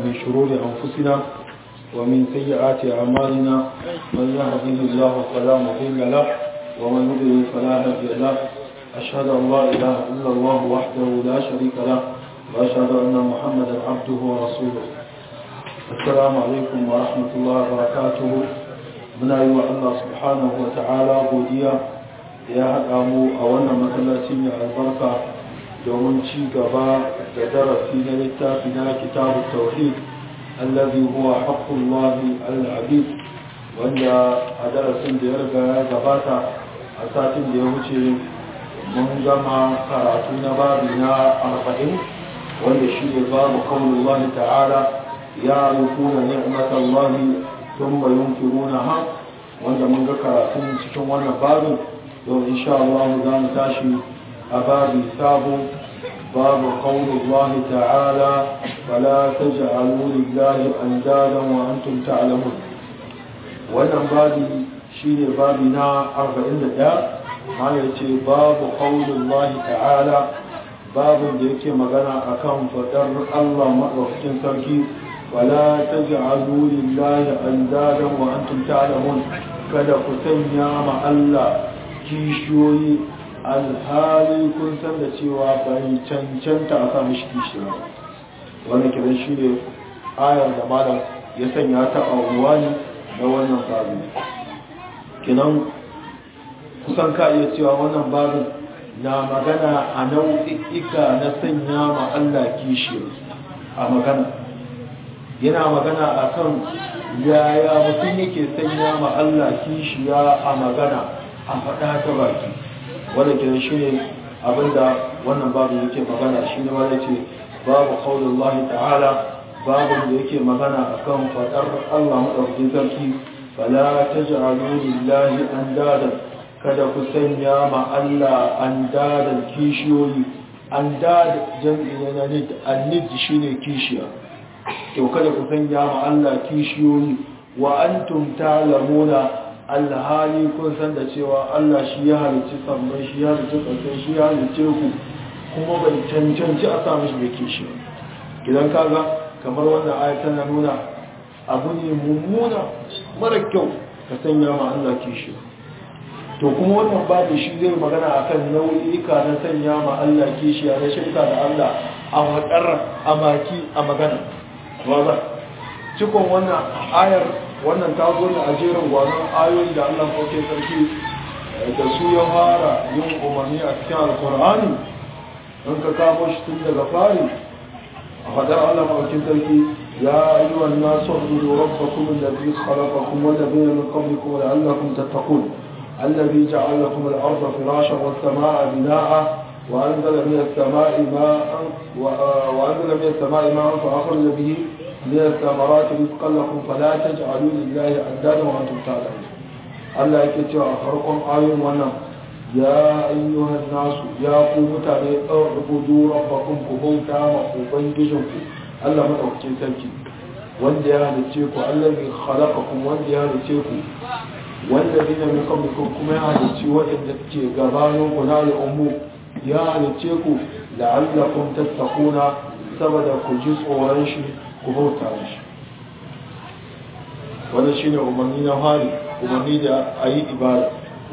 من شرور أنفسنا ومن سيئات أعمالنا من يهده الله فلا مضل له ومن يضلل فلا هادي له أشهد أن لا إله إلا الله وحده لا شريك له وأشهد أن محمدا عبده ورسوله السلام عليكم ورحمة الله وبركاته من أيها الله سبحانه وتعالى godiya ya haɗa mu a wannan masallaci mai albarka domin ci gaba da darasi na littafi na kitabu tauhid allazi huwa haqqullahi al-abid wanda a darasin da ya riga ya gabata a satin da ya wuce mun gama karatu na babi na arba'in wanda shi ne babu kaunullahi ta'ala ya rukuna ni'matallahi thumma yunkirunaha wanda mun ga karatun cikin wannan babin yau insha Allah za mu tashi a babi sabo babu kaunullahi ta'ala fala taj'alu lillahi andadan wa antum ta'lamun wannan babi shine babi na 41 ma yace babu kaunullahi ta'ala babin da yake magana akan fadar Allah madaukakin sarki wala taj'alu lillahi andadan wa antum ta'lamun kada ku sanya ma Allah kishiyoyi alhali kun san da cewa bai cancanta a sa mishi kishiya wannan kiran shi ne ayar da malam ya sanya ta a ruwani na wannan babin kinan kusan ka iya cewa wannan babin na magana a nau'ika na sanya ma Allah kishiya a magana yana magana a kan yaya mutum yake sanya ma Allah kishiya a magana a faɗa ta baki wanda ke shi ne abinda wannan babu yake magana shi ne wanda ce babu kaunin Allah ta'ala babu da yake magana a kan faɗar Allah maɗauki sarki fala ta ja'alu lillahi an dadan kada ku sanya ma Allah an dadan kishiyoyi an dad jam'i na nid an nid shine kishiya to kada ku sanya ma Allah kishiyoyi wa antum ta'lamuna alhali kun san da cewa Allah shi ya halicci sammai shi ya halicci ƙasai shi ya halicce ku kuma bai cancanci a samu shi da kishi idan kaga kamar wannan ayat tana nuna abu ne mummuna mara kyau ka sanya ma Allah kishi to kuma wannan babu shi zai magana akan nau'ika na sanya ma Allah kishi na shirka da Allah a wadar a maki a magana cikon wannan ayar wannan ta zo ne a jerin gwanon ayoyi da Allah kawai sarki da su ya fara yin umarni a cikin alkur'ani in ka kamo shi tun daga fari a fadar Allah kawai sarki ya yi wa nasu hudu rabbakum allazi khalaqakum wal ladina min qablikum la'allakum tattaqun الذي جعل لكم الأرض فراشا والسماء بناء وأنزل من السماء ماء وأنزل من السماء ماء فأخرج به من الثمرات رزقا لكم فلا تجعلوا لله اندادا وانتم تعلمون Allah yake cewa a farkon ayoyin wannan ya ayyuhan nasu ya ku mutane ubudu rabbakum ku bauta ma ubangijinku Allah madaukakin sarki wanda ya halice ku Allah mai khalaqakum wanda ya halice ku wanda dina min qablikum kuma ya halice waɗanda suke gabanin ku na al'ummu ya halice ku la'allakum tattaquna saboda ku ji tsoron shi ku bauta shi wanda shi ne umarni na hari umarni da a yi ibada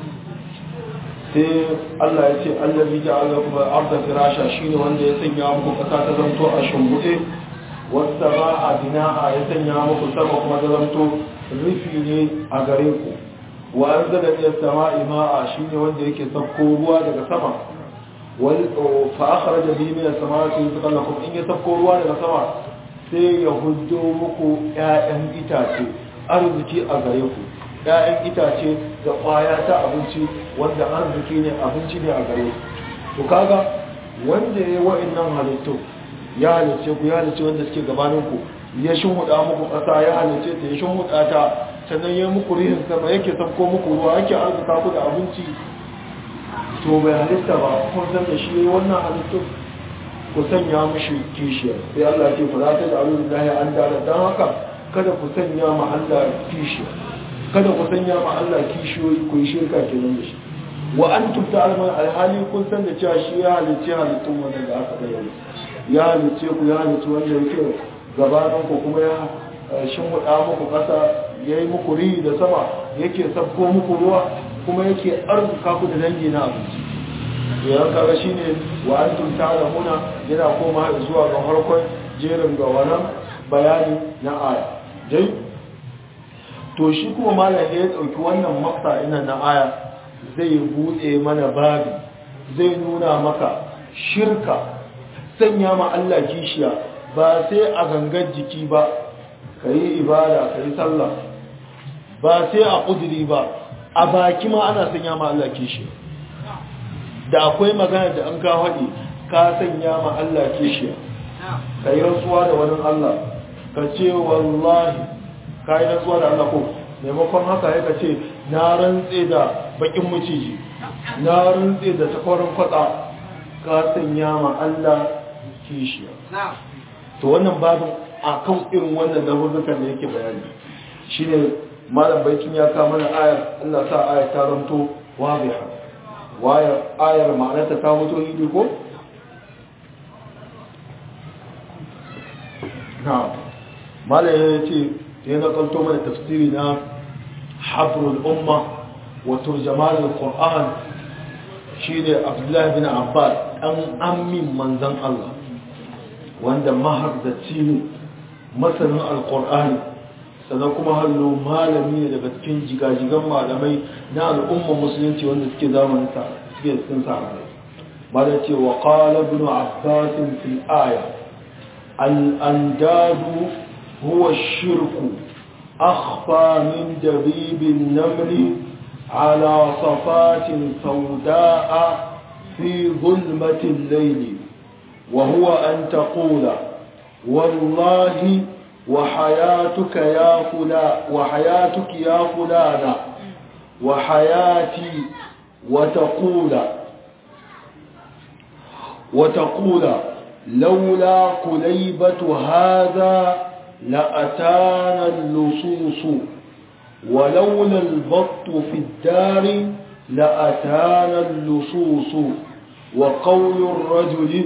sai allah ya ce allah bi ja'ala kuma arda firasha shi ne wanda ya sanya muku kasa ta zanto a shimbuɗe wata ba a bina'a ya sanya muku sama kuma ta zanto rufi ne a gare ku wa an zaga iya sama ima'a shi ne wanda yake sauko ruwa daga sama fa'akar da biyu mai sama su yi tsakallakun in ya sauko ruwa daga sama sai ya hujjo muku ‘ya'yan itace arziki a gare ku ‘ya'yan itace da ƙwaya ta abinci wanda arziki ne abinci ne a gare ku to kaga wanda ya yi wa'innan halittu ya halice ku ya halice wanda suke gabaninku ya shimhuda muku ƙasa ya halice ta ya shimhuda ta sannan ya muku rihin sama yake sabko muku ruwa yake arzika ku da abinci to bai halitta ba kun san da shi wannan halittu ku sanya mishi kishiyar sai Allah ce ku za ta da alu lillahi an dara dan haka kada ku sanya ma Allah kishiyar kada ku sanya ma Allah kishiyoyi ku yi shirka kenan da shi wa antum ta'lamun alhali kun san da cewa shi ya halicce halittun wanda da aka bayyana ya halicce ku ya halicce wanda yake gabaninku kuma ya shimfiɗa muku ƙasa ya yi muku rihi da sama yake sabko muku ruwa kuma yake arzuka ku da dangi na abinci yawan kaga shi ne wa an tunta da muna yana koma zuwa ga harkon jerin ga wannan bayani na aya dai to shi kuma malam ya ɗauki wannan maksa ina na aya zai buɗe mana babi zai nuna maka shirka sanya ma Allah kishiya ba sai a gangar jiki ba ka yi ibada ka yi sallah ba sai a ƙudiri ba a baki ma ana sanya ma Allah kishiya da akwai magana da an ka haɗe ka sanya ma Allah kishiya ka yi rantsuwa da wani Allah ka ce wallahi ka yi rantsuwa da Allah ko maimakon haka ya ka ce na rantse da bakin maciji na rantse da takwarin kwatsa ka sanya ma Allah kishiya to wannan babin a kan irin wannan lafuzzukan da yake bayani shi ne malam baikin ya kama na ayar Allah sa ayar ta zanto wabiha ayar ma'anarta ta mutu hidi ko? na malam ya ce ya nakalto mana tafsiri na habrul umma wa turjaman al-qur'an shi ne abdullahi bin abbas ɗan amin manzan Allah wanda mahardaci ne masanin alkur'ani sannan kuma hallo malami ne daga cikin jigajigan malamai na al'umma musulunci wanda suke zamanin sa suke cikin sa ba da ce wa qala ibn abbas fil aya al andadu huwa shirku akhfa min dabib an-naml ala safatin sawda'a fi zulmati al-layl وهو أن تقول والله وحياتك يا فلان وحياتك يا فلانة وحياتي وتقول وتقول لولا قليبة هذا لأتانا اللصوص ولولا البط في الدار لأتانا اللصوص وقول الرجل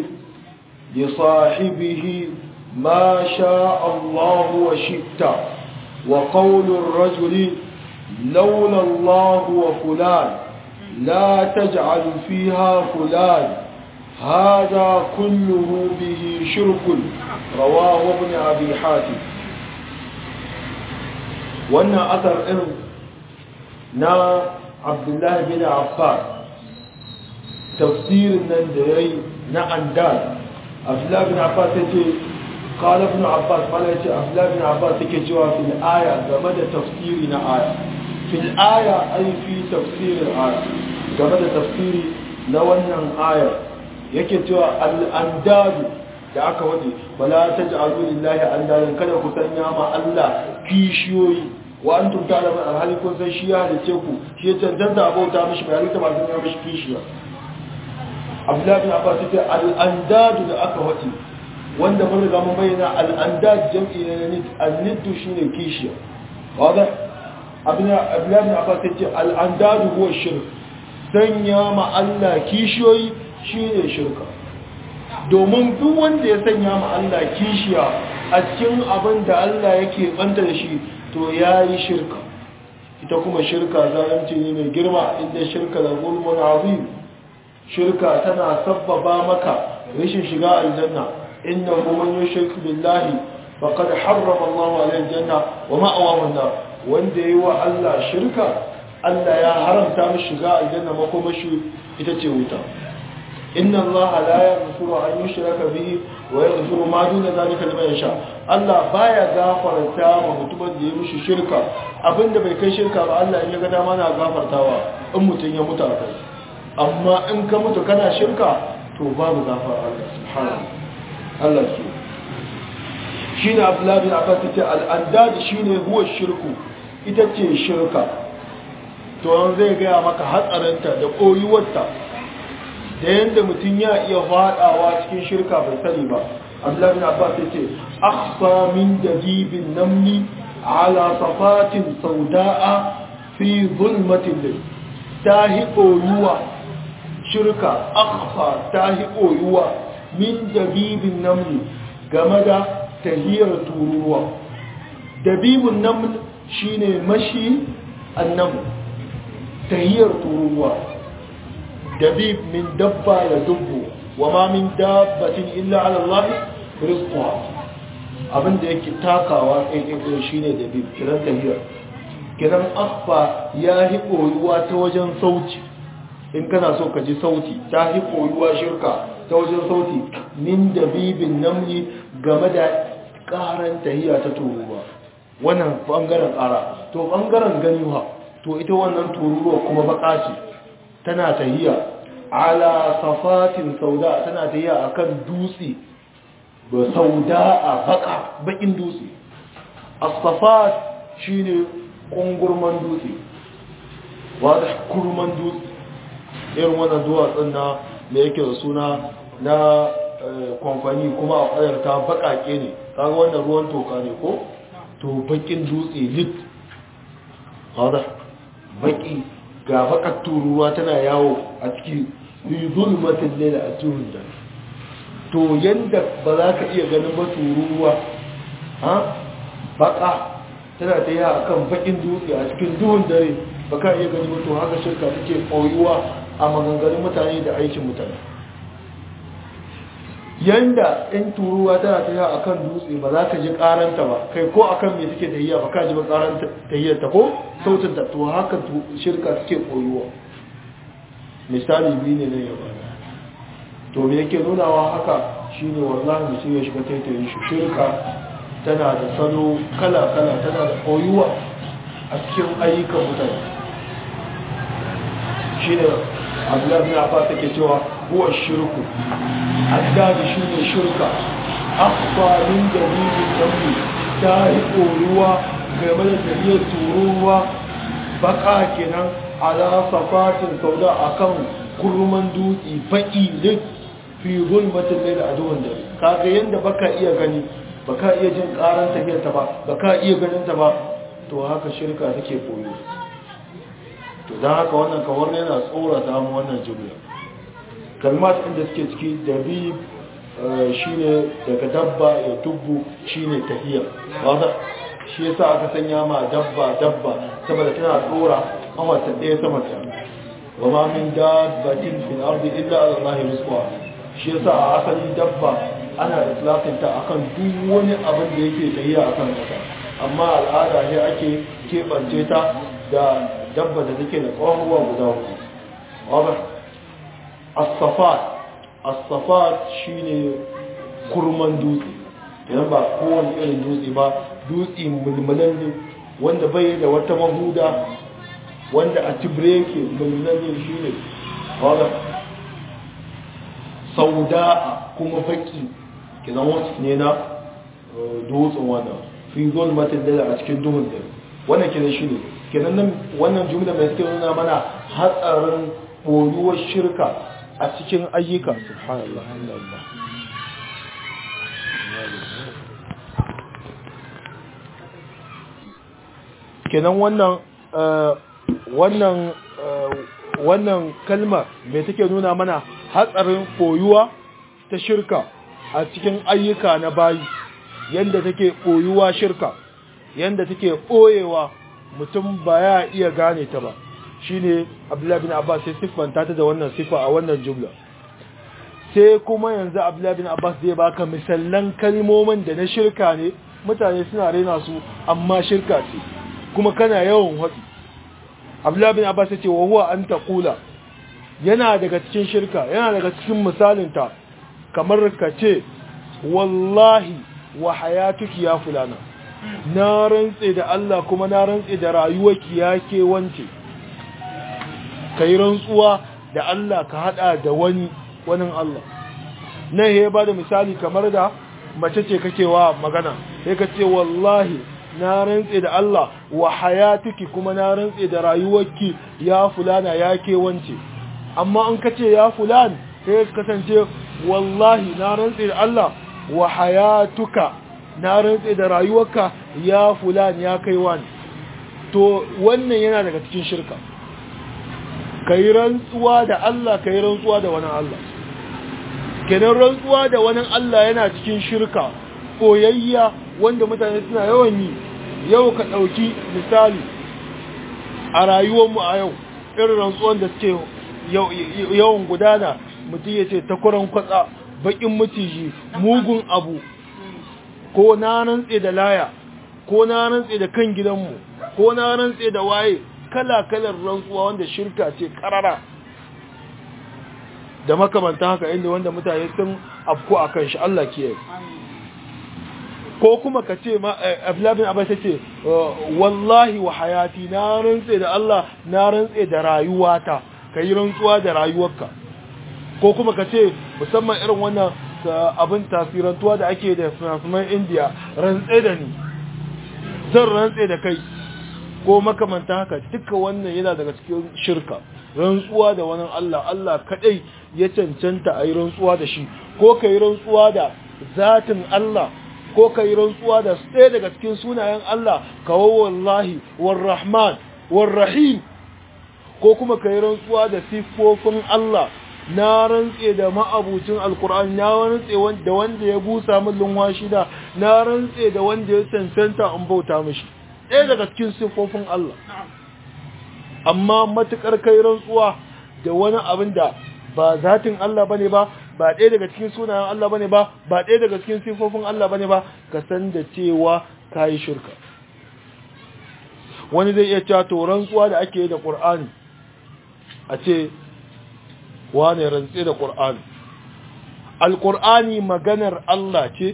لصاحبه ما شاء الله وشئت وقول الرجل لولا الله وفلان لا تجعل فيها فلان هذا كله به شرك رواه ابن أبي حاتم وأن أثر إن نا عبد الله بن عباس تفسير النندري نا أنداد عبد الله بن عباس يقول قال ابن عباس قال يتي عبد الله بن عباس yake cewa fil aya game da tafsiri na aya fil aya ay fi tafsir al aya game da tafsiri na wannan aya yake cewa al andadu da aka wade wala taj'alu lillahi andadan kada ku sanya ma Allah kishiyoyi wa antum ta'lamun alhali kun san shi ya halice ku shi ya cancanta abauta mishi bayani ta ba sun yi mishi kishiya Abdullahi bin Abbas yace al andadu da aka wade wanda mun riga mun bayyana al'andad jam'i ne na al-niddu shine kishiya wanda abin abdullahi bin abbas yace al-andad huwa shirk sanya ma Allah kishiyoyi shine shirka domin duk wanda ya sanya ma Allah kishiya a cikin abin da Allah yake banta da shi to yayi shirka ita kuma shirka zalunci ne mai girma inda shirka da zulmun azim shirka tana sabbaba maka rashin shiga aljanna إنه من يشرك بالله فقد حرم الله عليه الجنة ومأواه النار wanda yi wa Allah shirka Allah ya haramta mishi shiga aljanna makomashi ita ce wuta inna Allah la yaghfiru an yushraka bihi wa yaghfiru ma duna zalika liman yasha Allah baya gafarta wa mutumin da ya mishi shirka abinda bai kai shirka ba Allah in ya ga dama na gafartawa in mutum ya mutu a kai amma in ka mutu kana shirka to babu gafara Allah subhanahu Allah su shi ne abdullabi a kan ce al'andadi shi ne huwa shirku ita ce shirka to an zai gaya maka hatsarinta da koyuwarta da yadda mutum ya iya faɗawa cikin shirka bai sani ba abdullabi a kan ce akhfa min dabibin namni ala safatin sauda'a fi zulmatin lai ta hi koyuwa shirka akhfa ta hi koyuwa min dabibin namli game da tahiyar tururuwa dabibun naml shine mashi annabu tahiyar tururuwa dabib min dabba ya dubbu wa ma min dabbatin illa ala Allah rizquha abinda yake takawa ɗaiɗaiɗo shine dabib kiran tahiyar kiran asfa ya hi koyuwa ta wajen sauti in kana so ka ji sauti ta hi koyuwa shirka ta wajen sauti min dabibin namli game da ƙaran tahiya ta tururuwa wannan bangaren ƙara to bangaren ganiwa to ita wannan tururuwa kuma baka ce tana tahiya ala safatin sauda tana tahiya akan dutse ba sauda a baka bakin dutse as-safat shine kungurman dutse wada kurman dutse irin wannan duwatsun na da yake da suna na kwamfani kuma a ƙwayar ta baƙaƙe ne kaga wannan ruwan toka ne ko to bakin dutse lit wada baki ga bakar turuwa tana yawo a ciki yi zulmatin laila a turun da to yadda ba za ka iya ganin ba turuwa ha baka tana ta yi a kan bakin dutse a cikin duhun dare ba ka iya gani ba to haka shirka take koyuwa a maganganun mutane da aikin mutane yanda in turuwa tana ta yi a kan dutse ba za ka ji karanta ba kai ko a kan mai take da yi ba ka ji ba karanta ta yi ta ko sautin ta to haka shirka take koyuwa misali biyu ne na yaba to me yake nunawa haka shine wallahi mutum ya shiga taitayin shi shirka tana da salo kala-kala tana da koyuwa a cikin ayyukan mutane shi ne abdullahi na fa take cewa huwa shirku addadi shi ne shirka akwarin da bibin dambi ta yi koyuwa game da dalilin turuwa baka kenan ala safatin sauda akan kurman dutse baki lit fi zulmatin laila a duhun dare kaga yanda baka iya gani baka iya jin karan tafiyar ta ba baka iya ganin ta ba to haka shirka take koyo to dan haka wannan kawar yana tsora ta mu wannan jumla kalmat inda suke ciki dabi shine daga dabba ya tubbu shine tahiya wanda shi yasa aka sanya ma dabba dabba saboda tana tsora kawata ɗaya sama ta wa ma min dabbatin fil ardi illa ala allahi rizquha shi yasa a asali dabba ana itlaqin ta akan duk wani abin da yake tafiya akan kasa amma al'ada ne ake kebance ta da dabba da take da tsohuwa guda uku waba as-safat as-safat shine kurman dutse idan ba kowane irin dutse ba dutse mulmulan ne wanda bai da wata mahuda wanda a tibre yake mulmulan ne shine waba sauda'a kuma baki kinan wasu ne na dutsen wannan fi zulmatin dala a cikin duhun dare wannan kinan shi ne kinan nan wannan jumla mai suke nuna mana hatsarin boyuwar shirka a cikin ayyuka subhanallah alhamdulillah kenan wannan wannan wannan kalma mai take nuna mana hatsarin koyuwa ta shirka a cikin ayyuka na bayi yanda take koyuwa shirka yanda take koyewa mutum ba ya iya gane ta ba shine Abdullahi bin Abbas sai siffanta ta da wannan sifa a wannan jumla sai kuma yanzu Abdullahi bin Abbas zai baka misallan kalmomin da na shirka ne mutane suna raina su amma shirka ce kuma kana yawan haɗi Abdullahi bin Abbas ya ce wa huwa an taqula yana daga cikin shirka yana daga cikin misalinta kamar ka ce wallahi wa hayatuki ya fulana na rantse da Allah kuma na rantse da rayuwarki ya ke wance kai rantsuwa da Allah ka hada da wani wani Allah nan ya ba da misali kamar da mace ce kake wa magana sai ka ce wallahi na rantse da Allah wa hayatuki kuma na rantse da rayuwarki ya fulana ya ke wance amma an kace ya fulan sai kasance wallahi na rantse da Allah wa hayatuka na rantse da rayuwarka ya fulan ya kai wani to wannan yana daga cikin shirka kai rantsuwa da Allah kai rantsuwa da wani Allah kenan rantsuwa da wani Allah yana cikin shirka koyayya wanda mutane suna yawan yi yau ka ɗauki misali a rayuwarmu a yau irin rantsuwan da suke yawan gudana mutum ya ce takwaron kwatsa bakin maciji mugun abu ko na rantse da laya ko na rantse da kan gidanmu ko na rantse da waye kala-kalar rantsuwa wanda shirka ce karara da makamanta haka inda wanda mutane sun afko a kan shi Allah kiyaye ko kuma ka ce ma Abdullahi Abbas ce wallahi wa hayati na rantse da Allah na rantse da rayuwata kai rantsuwa da rayuwarka ko kuma ka ce musamman irin wannan abin tasirantuwa da ake da finafinan India rantse da ni zan rantse da kai ko makamanta haka duka wannan yana daga cikin shirka rantsuwa da wani Allah Allah kadai ya cancanta a yi rantsuwa da shi ko ka yi rantsuwa da zatin Allah ko ka yi rantsuwa da ɗaya daga cikin sunayen Allah kawo wallahi warrahman warrahim ko kuma ka yi rantsuwa da siffofin Allah na rantse da ma'abucin alkur'ani na rantse da wanda ya busa min lunwashi da na rantse da wanda ya cancanta in bauta mishi ɗaya daga cikin siffofin Allah amma matukar kai rantsuwa da wani abin da ba zatin Allah bane ba ba ɗaya daga cikin sunayen Allah bane ba ba ɗaya daga cikin siffofin Allah bane ba ka san da cewa kayi shirka wani zai iya cewa to rantsuwa da ake yi da Qur'ani a ce wane rantse da Qur'ani Al-Qur'ani maganar Allah ce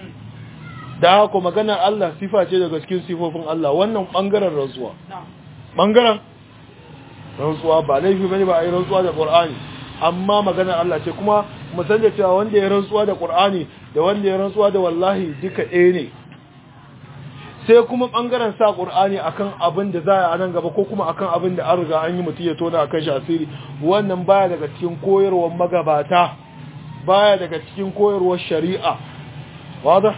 da haka maganar Allah sifa ce daga cikin sifofin Allah wannan bangaren rantsuwa bangaren rantsuwa ba laifi bane ba a yi rantsuwa da Qur'ani amma maganar Allah ce kuma mu san da cewa wanda ya rantsuwa da Qur'ani da wanda ya rantsuwa da wallahi duka ɗaya ne sai kuma bangaren sa Qur'ani akan abin da za a nan gaba ko kuma akan abin da an riga an yi mutum ya tona akan shi asiri wannan baya daga cikin koyarwar magabata baya daga cikin koyarwar shari'a wadah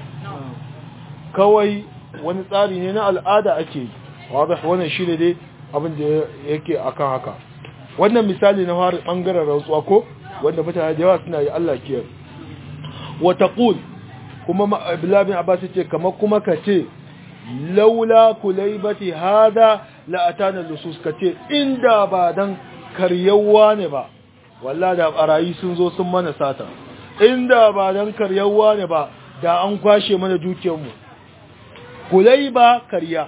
kawai wani tsari ne na al'ada ake yi wadah wannan shine dai abin da yake akan haka wannan misali na fara bangaren rantsuwa ko wanda mutane da yawa suna yi Allah kiyar wa taqul kuma Abdullah bin Abbas ce kamar kuma kace laula kulaibati hada la atana lusus kace inda ba dan karyawa ne ba wallahi da barayi sun zo sun mana sata inda ba dan karyawa ne ba da an kwashe mana dukiyar mu kulaiba karya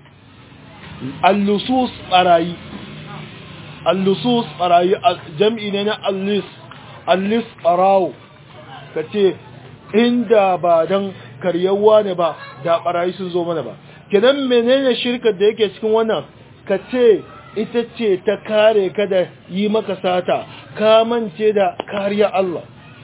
al-lusus barayi al-lusus barayi jam'i ne na al-lis al-lis barawo kace inda ba dan karyawa ne ba da barayi sun zo mana ba kidan menene shirkar da yake cikin wannan kace ita ce ta kare ka da yi maka sata ka mance da kariya Allah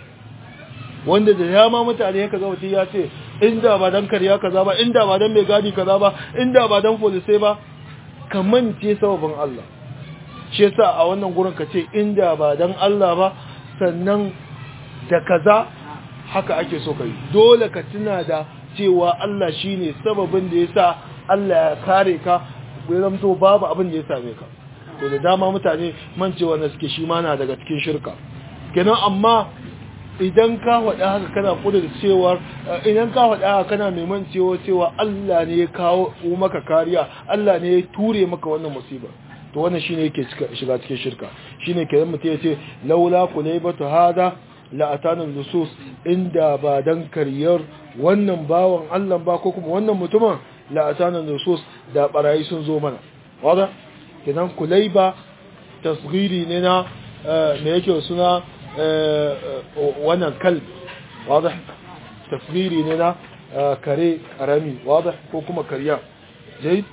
wanda da dama mutane ya kaga mutum ya ce inda ba dan kariya kaza ba inda ba dan mai gadi kaza ba inda ba dan police ba ka mance sababin Allah shi yasa a wannan gurin ka ce inda ba dan Allah ba sannan da kaza haka ake so kai dole ka tuna da cewa Allah shine sababin da yasa Allah ya kare ka bai zamto babu abin da ya same ka to da dama mutane mancewa na suke shi ma na daga cikin shirka kenan amma idan ka faɗa haka kana kudin cewar idan ka faɗa haka kana mai mancewa cewa Allah ne ya kawo maka kariya Allah ne ya ture maka wannan musiba to wannan shine yake shiga cikin shirka shine kenan mutum ya ce laula kulaybatu hada la atana nusus inda ba dan kariyar wannan bawan Allah ba ko kuma wannan mutumin la atana nusus da barayi sun zo mana wada kenan kulayba tasghiri ne na me yake suna wannan kalb wada tasghiri ne na kare karami wada ko kuma kariya jayyid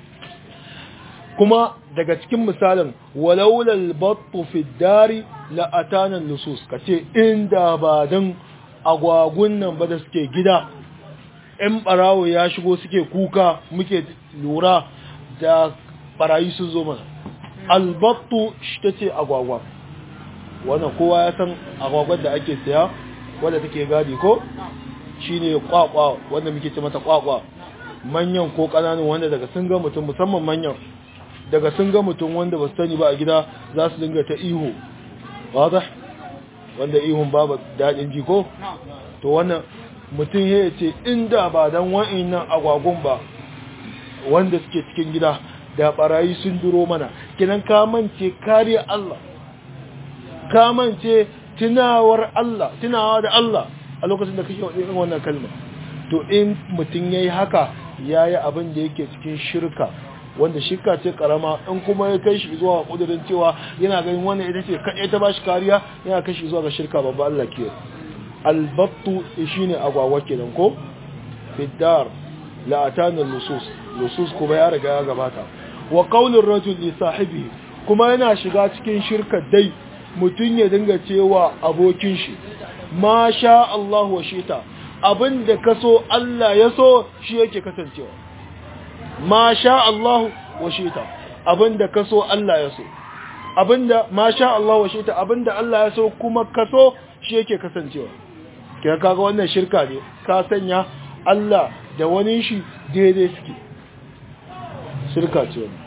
kuma daga cikin misalin walaulal battu fi dari la atana nusus kace inda ba dan agwagun nan ba da suke gida in barawo ya shigo suke kuka muke lura da barayi sun zo mana albattu shi tace agwagwa wannan kowa ya san agwagwar da ake saya wanda take gadi ko shine kwakwa wanda muke ce mata kwakwa manyan ko kananun wanda daga sun ga mutum musamman manyan daga sun ga mutum wanda ba su sani ba a gida za su dinga ta ihu wada wanda ihun babu daɗin ji ko to wannan mutum ya ce inda ba don wa'innan agwagun ba wanda suke cikin gida da barayi sun duro mana kinan kamance kariya Allah kamance tunawar Allah tunawa da Allah a lokacin da kake wadin wannan kalma to in mutum yayi haka yayi abin da yake cikin shirka wanda shirka ce karama in kuma ya kai shi zuwa kudirin cewa yana ganin wannan ita ce kaɗai ta bashi kariya yana kai shi zuwa ga shirka babba Allah ke albattu shine agwagwa kenan ko fiddar la atana lusus lusus kuma ya riga ya gabata wa qaulur rajul li sahibi kuma yana shiga cikin shirka dai mutun ya dinga cewa abokin shi ma sha Allah wa shita abinda kaso Allah ya so shi yake kasancewa ma sha Allah wa shita abinda kaso Allah ya so abinda ma sha Allah wa shita abinda Allah ya so kuma kaso shi yake kasancewa kika kaga wannan shirka ne ka sanya Allah da wani shi daidai suke shirka ce wani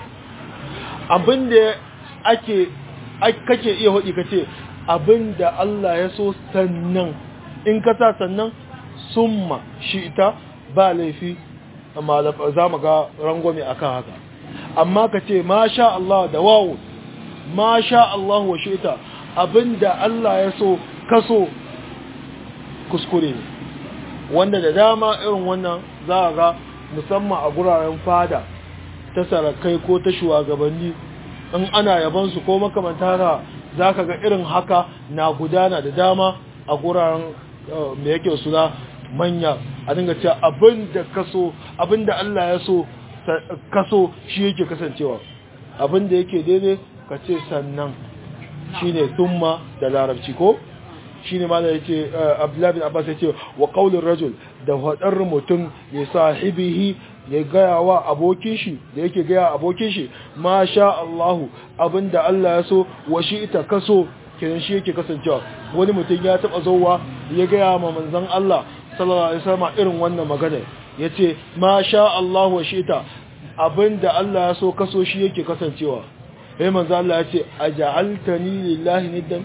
abinda ake kake iya hudi kace abinda Allah ya so sannan in ka sa sannan summa shi ita ba laifi amma za mu ga rangwame akan haka amma ka ce masha Allah da wawo masha Allah wa shi ita abinda Allah ya so kaso kuskure ne wanda da dama irin wannan za a ga musamman a guraren fada ta sarakai ko ta shugabanni in ana yabansu ko makamanta haka za ka ga irin haka na gudana da dama a guraren mai yake suna manya a dinga cewa abin da kaso abin da Allah ya so kaso shi yake kasancewa abin da yake daidai ka ce sannan shine summa da larabci ko shine ma da yace Abdullah bin Abbas yace wa qaulur rajul da hadar mutum ya sahibihi ya gaya wa abokin shi da yake gaya abokin shi ma sha Allahu abinda Allah ya so wa shi ita kaso kiran shi yake kasancewa wani mutum ya taba zowa ya gaya ma manzon Allah sallallahu alaihi wasallam irin wannan magana yace ma sha Allahu wa shi ita abinda Allah ya so kaso shi yake kasancewa sai manzo Allah yace aja'altani lillahi niddan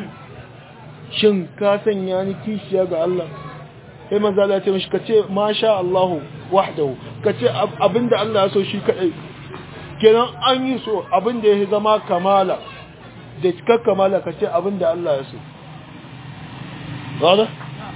shin ka sanya ni kishiya ga Allah sai manzo Allah ya ce mishi kace masha Allah wahdahu kace abinda Allah ya so shi kadai kenan an yi so abinda ya zama kamala da cikar kamala kace abinda Allah ya so wada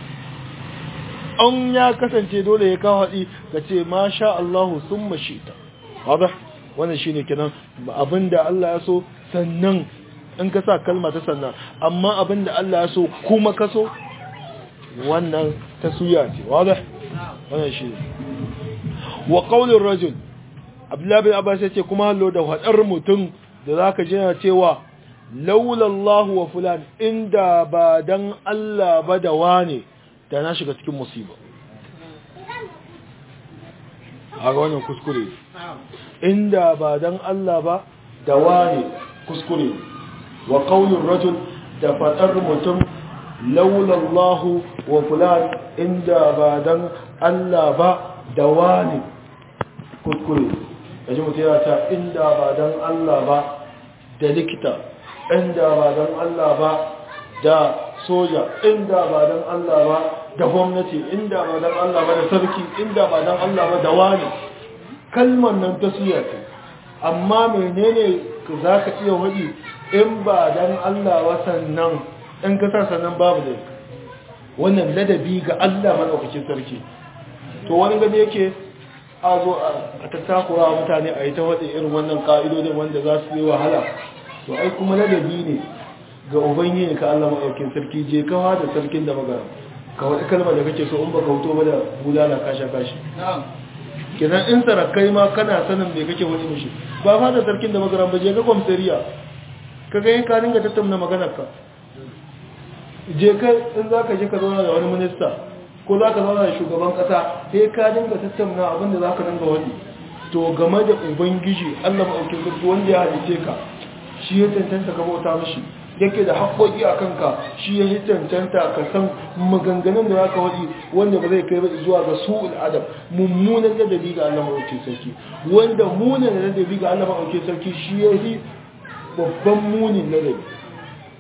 an ya kasance dole ya kawo haɗi kace masha Allah summa shita wada wannan shine kenan abinda Allah ya so sannan in ka sa kalma ta sannan amma abinda Allah ya so kuma ka so wannan ta suya ce wadda wannan shi wa qaulur rajul abdullahi bin abbas yace kuma hallo da hadar mutum da zaka ji yana cewa laula Allah wa fulan inda ba dan Allah ba da wane da na shiga cikin musiba a wannan kuskure inda ba dan Allah ba da wane kuskure wa qaulur rajul da fadar mutum laula Allah wa fulan inda ba dan Allah ba da wani kuskure yaji mutum yana ta inda ba dan Allah ba da likita inda ba dan Allah ba da soja inda ba dan Allah ba da gwamnati inda ba dan Allah ba da sarki inda ba dan Allah ba da wani kalmar nan ta siya amma menene za ka iya wadi in ba dan Allah wasannan in ka sa sannan babu da wannan ladabi ga Allah madaukakin sarki to wani gani yake a zo a tattakura mutane a yi ta waɗe irin wannan ƙa'idodin wanda za su yi wahala to ai kuma ladabi ne ga ubangiji ka Allah madaukakin sarki je kawa da sarkin da magana ka wani kalma da kake so in baka huto ba da bulala kasha kashi kenan in sarakai ma kana sanin me kake wani mishi ba fa da sarkin da magana ba je ga kwamsariya ka ga yin ka dinga tattauna maganar ka je ka in za ka je ka zauna da wani minista ko za ka zauna da shugaban kasa sai ka dinga tattauna abin da za ka dinga wani to game da ubangiji allah maɗaukin sarki wanda ya halice ka shi ya cancanta ka bauta mashi yake da haƙoƙi a kanka shi ya yi cancanta ka san maganganun da za ka waɗi wanda ba zai kai ba zuwa ga su'ul adam mummunan ladabi ga allah maɗaukin sarki wanda munan ladabi ga allah maɗaukin sarki shi ya yi babban munin ladabi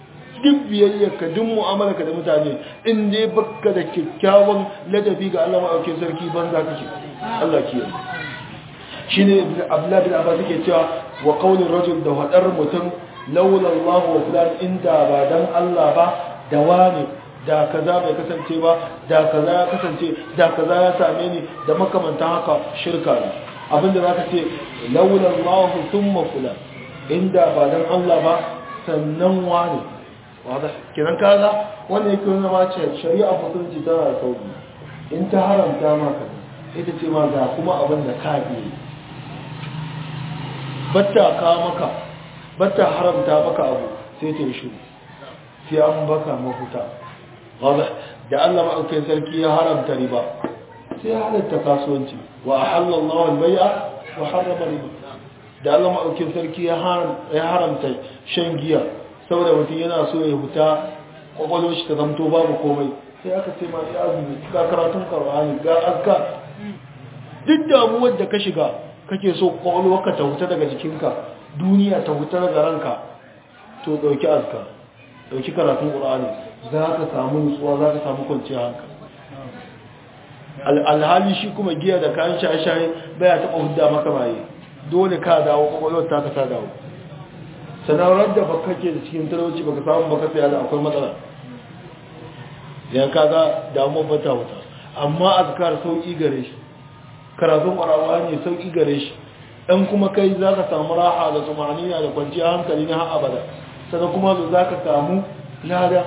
duk biyayyarka duk mu'amalarka da mutane in dai baka da kyakkyawan ladabi ga Allah maɗaukin sarki banza kake Allah kiyaye shine Abdullah bin Abbas yake cewa wa qawlir rajul da hadar mutum laula Allah wa fulan inda ba dan Allah ba da wani da kaza bai kasance ba da kaza ya kasance da kaza ya same ni da makamantan haka shirka ne abinda zaka ce laula Allah thumma fulan inda ba dan Allah ba sannan wani wada kiran kaza wanda yake nuna ma ce shari'a mutunci tana da sauki in ta haramta maka ita ce ma ga kuma abin da ka yi batta ka maka batta haramta maka abu sai ta yi shiru sai an baka mafuta wada da Allah ma'aukin sarki ya haramta riba sai ya halatta kasuwanci wa ahallallahu al-bai'a wa harrama riba da Allah ma'aukin sarki ya haramta shan giya saboda mutum yana so ya huta kwakwalwar shi ta zamto babu komai sai aka ce ma ya azumi ga karatun karwani ga azka duk damuwar da ka shiga kake so kwakwalwarka ta huta daga jikinka duniya ta huta daga ranka to dauki azka dauki karatun qur'ani za ka samu nutsuwa za ka samu kwanciyar hankali alhali shi kuma giya da kayan shaye-shaye baya taɓa hudda maka maye dole ka dawo kwakwalwar ta ka ta dawo sanarwar da ba kake da cikin talauci baka samu baka tsaya da akwai matsala yan kaga damuwar bata wuta amma azkar sauki gare shi karatun ƙwararwa ne sauki gare shi ɗan kuma kai za ka samu raha da tsumanina da kwanciyar hankali na har abada sannan kuma za ka samu lada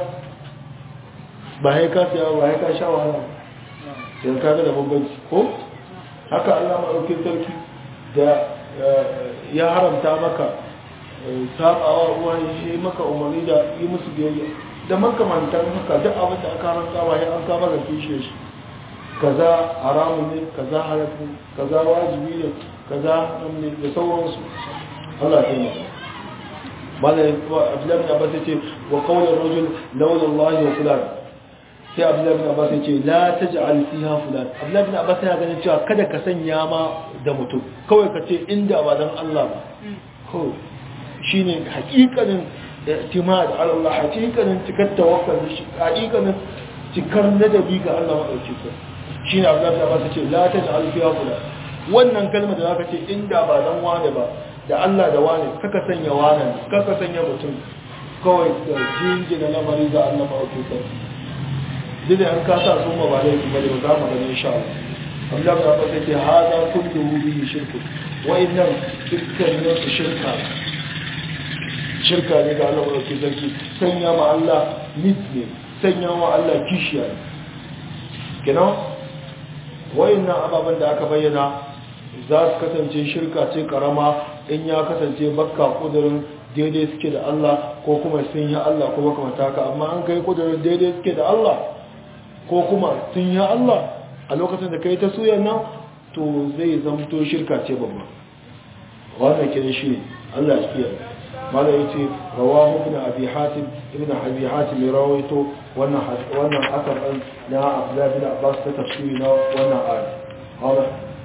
ba ya ka siya ba ya ka sha wahala yan kaga da bambanci ko haka allah maɗaukin sarki da ya haramta maka sabawa uwa yi maka umarni da yi musu biyayya da makamantar haka duk abin da aka rantsa ba ya an kama ga kishe shi kaza haramun ne kaza halatta kaza wajibi ne kaza ne da sauransu Allah ta yi mala abdullahi bin abbas ce wa qawlan rajul lawla Allah wa fulan sai abdullahi bin abbas ce la taj'al fiha fulan abdullahi bin abbas yana ganin cewa kada ka sanya ma da mutum kawai ka ce inda ba dan Allah ba ko shine hakikanin i'timad ala Allah hakikanin cikar tawakkal shi hakikanin cikar ladabi ga Allah madauki ko shine Abdullah da ba ce la taj'al fiha fulan wannan kalma da zaka ce inda ba dan wane ba da Allah da wane kaka sanya wane kaka sanya mutum kawai da jingina lamari ga Allah madauki ko dole an ka sa sun ba da yake bane ba za mu gani insha Allah Abdullah da ba ce hada kullu bihi shirku wa innan dukkan su shirka shirka ne ga Allah wadda ke sarki sanya ma Allah mit ne sanya ma Allah kishiya ne kenan wayannan ababen da aka bayyana za su kasance shirka ce karama in ya kasance bakka kudurin daidai suke da Allah ko kuma sun yi Allah ko makamata haka amma an kai kudurin daidai suke da Allah ko kuma sun yi Allah a lokacin da kai ta suyan nan to zai zamto shirka ce babba wannan kiran shi Allah ya kiyaye mala yace rawahu ibn abi hatim ibn abi hatim rawaito wannan wannan asar din na Abdullah bin Abbas ta tafsiri na wannan aya hada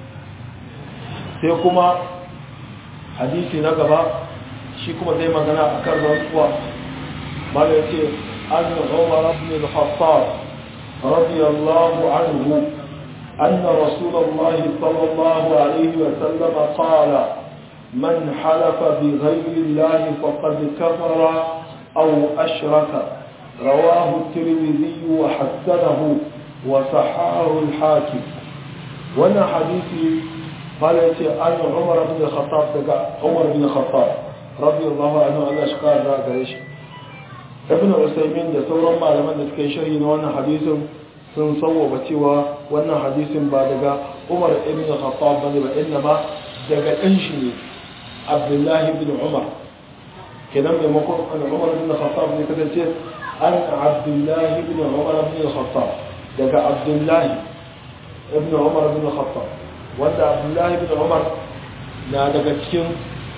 sai kuma hadisi na gaba shi kuma zai magana akan rantsuwa mala yace an Umar ibn al-Khattab radiyallahu anhu أن رسول الله صلى الله عليه وسلم قال من حلف بغير الله فقد كفر أو أشرك رواه الترمذي وحسنه وصححه الحاكم وانا حديثي قال أن عمر بن الخطاب عمر بن الخطاب رضي الله عنه أن أشكال ذاك إيش ابن عثيمين da sauran malaman da suka yi sharhi na wannan hadisin sun sauwaba cewa wannan hadisin ba daga Umar ibn Khattab bane ba inna ma daga ɗan shi ne abdullahi bin umar kenan maimakon an umar bin khattab ne kasance an abdullahi bin umar bin khattab daga abdullahi ibn umar bin khattab wanda abdullahi bin umar na daga cikin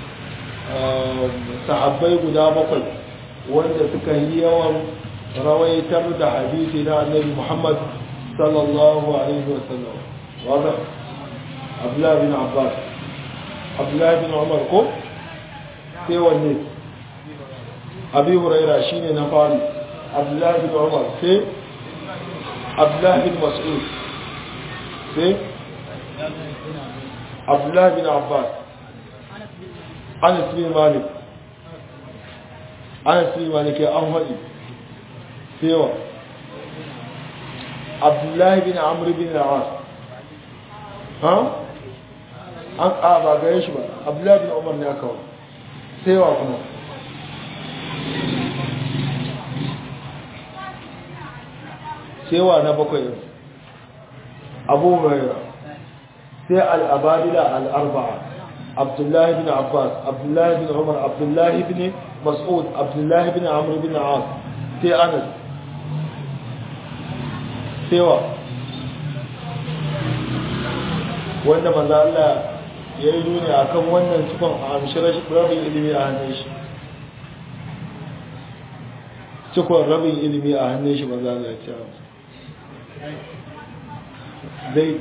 sahabbai guda bakwai wanda suka yi yawan rawaitar da hadisi na annabi muhammad sallallahu alaihi wasallam wadda abdullahi bin abbas abdullahi bin umar ko sai wanne abi huraira shine na fari abdullahi bin umar sai abdullahi bin mas'ud sai abdullahi bin abbas anas bin malik anas bin malik ya an haɗi sai wa abdullahi bin amr bin al'as ha an a ba gare shi ba abdullahi bin umar ne aka wa sai wa kuma sewa na bakwai abu huraira sai al'abadila al'arba'a abdullahi bin abbas abdullahi bin umar abdullahi bin mas'ud abdullahi bin amur bin as sai anas sewa wanda maza Allah ya yi nuni a kan wannan cikon a amshirar rabin ilimi a hannun shi cikon rabin ilimi a hannun shi maza Allah ya ce zai